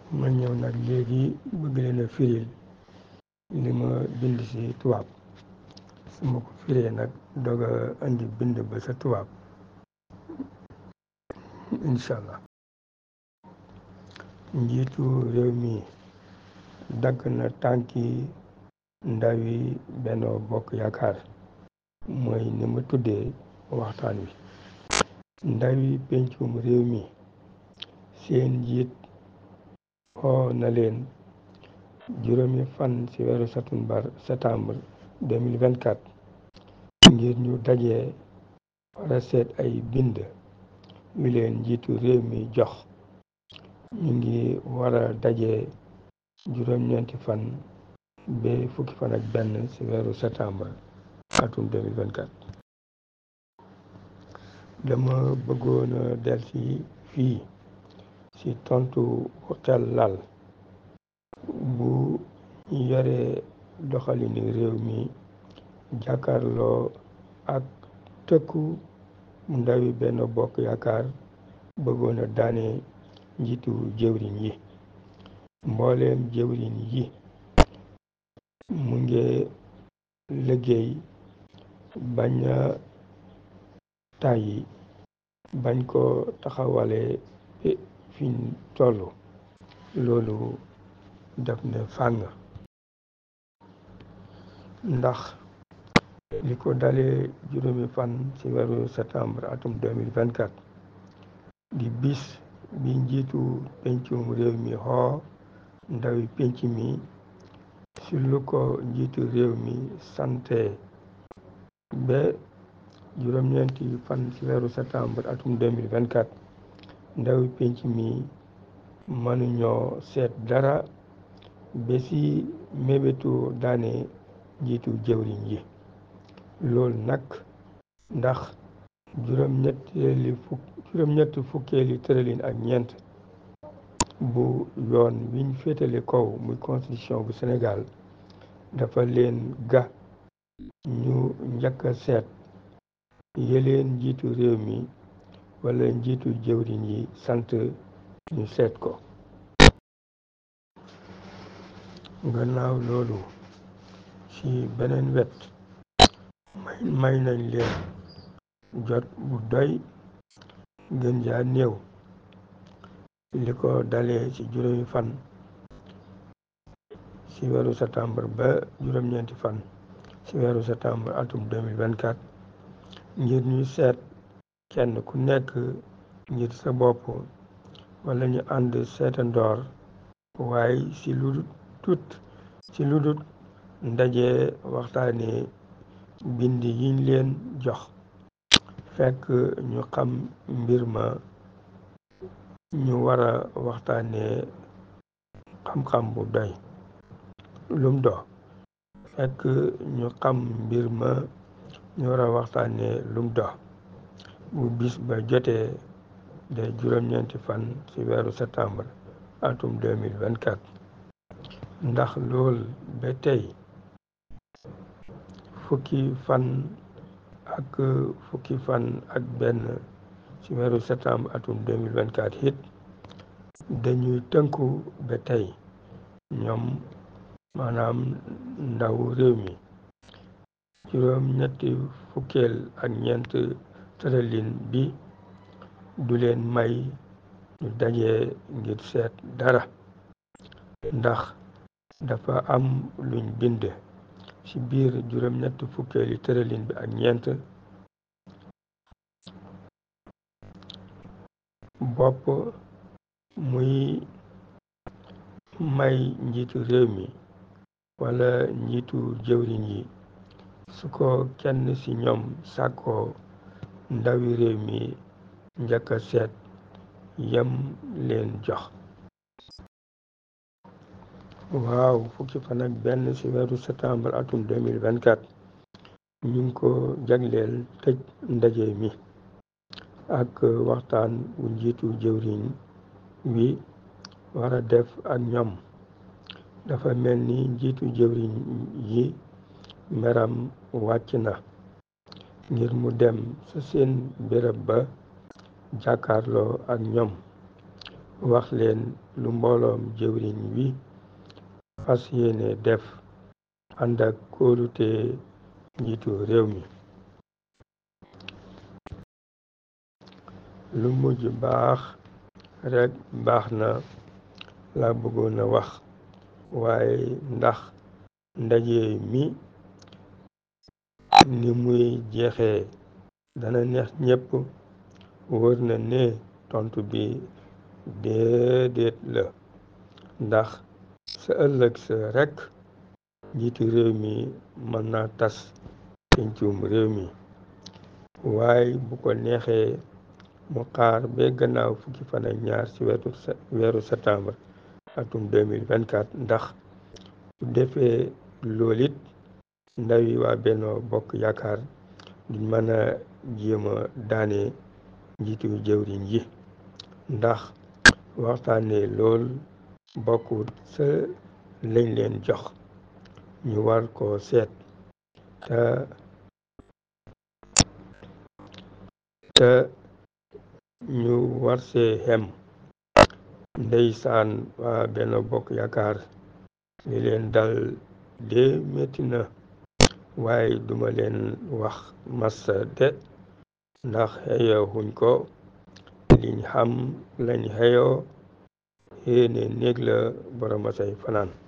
ma ñëw nag léegi bëgg leen a firil li ma bind ci tubaab su ma ko firee nag doog a indi bind ba sa tubaab incha allah njiitu réew mi dagg na tànki ndawi Benno Bokk Yaakaar mooy ni ma tuddee waxtaan wi ndawi pencum réew mi seen njiit oo na leen juróomi fan ci weeru satumbar septembre 2024 ngir ñu dajee wara seet ay bind yu leen njiitu réew mi jox ñu ngi wara dajee juróom-ñeenti fan ba fukki fan ak benn ci weeru septembre atum 2024 dama bëggoon a del ci fii ci tontu bu xel lal bu yore doxalini réew mi jàkkaarloo ak tëkku ndawi Benno Bokk Yaakaar bëggoon a daane njiitu jëwriñ yi mbooleem jëwriñ yi mu ngi liggéey bañ a tàyyi bañ ko taxawale fiñ toll loolu def ne fàng ndax li ko dalee juróomi fan ci weeru septembre atum 2024 di bis bi njiitu pencum réew mi xoo ndawi penc mi ci lu ko njiitu réew mi sante ba juróom-ñeenti fan ci weeru septembre atum 2024 ndawi penc mi mënuñoo seet dara ba ci mébétu daane njiitu jëwriñ yi loolu nag ndax juróom-ñetteeli fukk juróom-ñetti fukkeeli tëralin ak ñeent bu yoon wiñ féetale kaw muy constitution bu Sénégal dafa leen ga ñu njëkk a seet yeleen njiitu réew mi wala njiitu jëwriñ yi sant ñu seet ko gannaaw loolu ci beneen wet may may nañ leen jot bu doy gën jaa néew li ko dalee ci juróomi fan ci weeru septembre ba juróom-ñeenti fan ci weeru septembre atum 2024 ngir ñu seet kenn ku nekk ngir sa bopp wala ñu ànd seetandoor waaye ci lu dut ci lu dut ndaje waxtaane bind yiñ leen jox fekk ñu xam mbir ma ñu war a waxtaane xam-xam bu doy lum do fekk ñu xam mbir ma ñu war a waxtaane lum do bu bis ba jotee de juróom-ñeenti fan ci weeru septembre atum 2024 ndax lool ba tey fukki fan ak fukki fan ak benn ci weeru septembre atum 2024 it dañuy tënku ba tey ñoom maanaam ndaw réew mi juróom ñetti fukkeel ak ñeent tëralin bi du leen may ñu daje ngir seet dara ndax dafa am luñ bind ci biir juróom ñetti fukkeeli tëralin bi ak ñeent bopp muy may njiitu réew mi wala njiitu jëwriñ yi su ko kenn ci ñoom sàkkoo ndawi réew mi njëkk a seet yem leen jox waaw fukki fan ak benn ci weeru septembre atum 2024 ñu ngi ko jagleel tëj ndaje mi ak waxtaan bu njiitu jëwriñ wi war a def ak ñoom dafa mel ni njiitu jëwriñ yi meram wàcc na ngir mu dem sa seen béréb ba jàkkaarloo ak ñoom wax leen lu mbooloom jëwriñ wi fas yéene def ànd ak kóolute njiitu réew mi lu mujj baax rekk baax na la bëggoon a wax waaye ndax ndaje mi ni muy jeexee dana neex ñépp wóor na ne tontu bi déedéet la ndax sa ëllëg sa rekk njiitu réew mi mën na tas pencum réew mi waaye bu ko neexee mu xaar ba gannaaw fukki fan ak ñaar ci weeru septembre atum 2024 ndax su defee loolit ndaw yi waa Benno Bokk Yaakaar duñ mën a jéem a daane njiitu jëwriñ yi ndax waxtaane lool bokkut sa lañ leen jox ñu war ko seet te te ñu war see xem ndeysaan waa Benno Bokk Yaakaar li leen dal de metti na waaye duma leen wax massa de ndax xeyoo xuñ ko liñ xam lañ xeyoo yéene néeg la boroma say fanaan